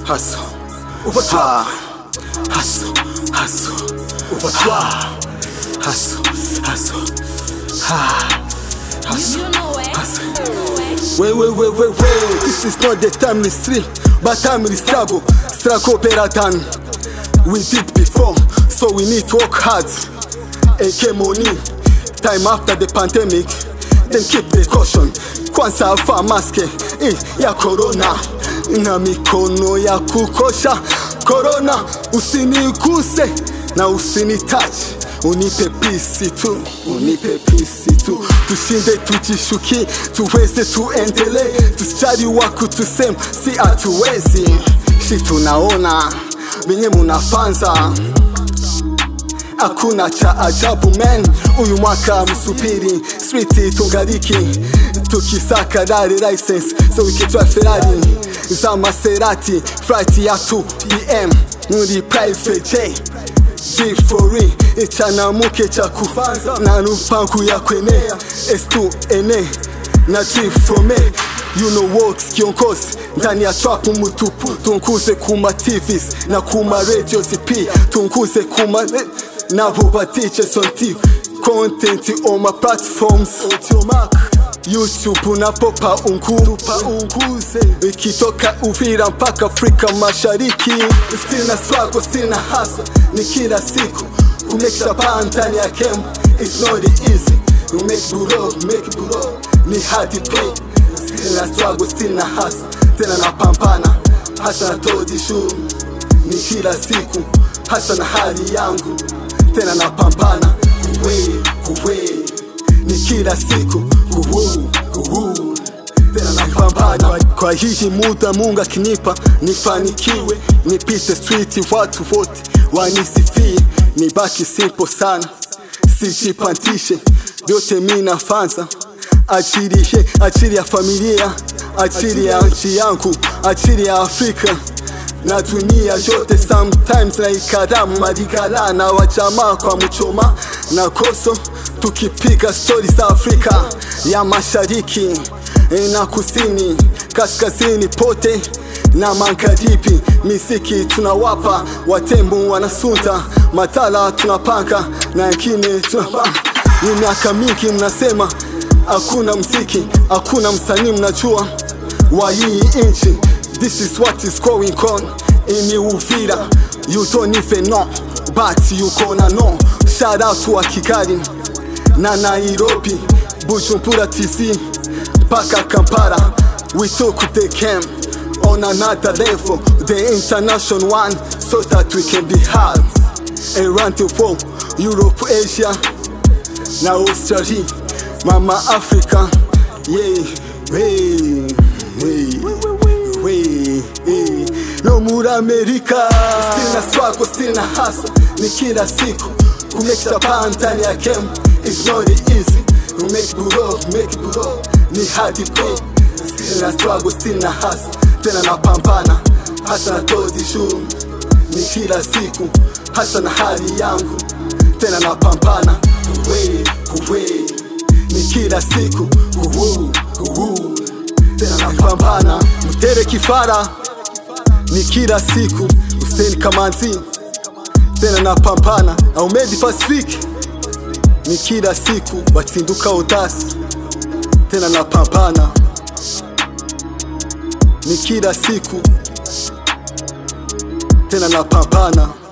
hustle, overtwa, hustle, hustle, overtwa, hustle, hustle, ha, hustle. You know it. Wait, wait, wait, wait, wait. This is not the timely sleep, but timely struggle. Struggle better than we did before, so we need to work hard. AK money, time after the pandemic, then keep precaution. Kwanza vaa maske eh, ya corona na mikono ya kukosha. Corona usinikuse na usinitouch unipe pisi tu, unipe pisi tu, tushinde tujishuki, tuweze tuendelee, tusijali waku tusem, si hatuwezi, shi tunaona venye munafanza hakuna cha ajabu men, uyu mwaka msubiri street tungariki tukisaka rari license so wikitwa Ferrari za Maserati flight ya 2 pm muri private jet G4 ichanamuke cha kufanza na nupangu ya kwenea S2 ene na G4 You know works kiongozi ndani ya trap mutupu tunkuze kuma TVs na kuma radios p tunkuze kuma nabo ba DJs on TV content on my platforms YouTube na popa unkuru pa unguze ikitoka Uvira mpaka Afrika Mashariki still na struggle still na hustle ni kila siku kumekisha paa ndani ya game it's not easy you make buro make buro ni hard play still na struggle still na hustle tena na pambana hasa na todi shu ni kila siku hasa na hali yangu tena na pambana kuwe kuwe ni kila siku kuhu kuhu tena na pambana kwa hii muda Mungu akinipa nifanikiwe nipite street watu wote wanisifie nibaki simple sana sijipandishe vyote mi nafanza ajili he ajili ya familia ajili ya nchi yangu ajili ya Afrika na dunia yote sometimes na ikaramu marigala na wajamaa kwa mchoma na koso tukipiga stori za Afrika ya mashariki na kusini kaskazini pote na magharibi miziki tunawapa watembu wanasunda matala tunapanga na wengine tunapanga ni miaka mingi mnasema hakuna mziki hakuna msanii mnajua wa hii nchi this is what is going on in Uvira you don't even know but you gonna know shout out to Kigali na Nairobi Bujumbura TC mpaka Kampala we took the game on another level the international one so that we can be hard around the world Europe Asia na Australia mama Africa yeah hey, hey, hey, hey. no muri Amerika still na struggle still na hustle ni kila siku kumekisha paa ndani ya game it's not easy you make buro make buro ni hard play still na struggle still na hustle tena na pambana hasa na todi shu ni kila siku hasa na hali yangu tena na pambana kuwe kuwe ni kila siku kuhu kuhu tena na pambana mtere kifara ni kila siku Hussein Kamanzi tena na pambana Ahmed Pacific ni kila siku watsinduka udasi tena na pambana ni kila siku tena na pambana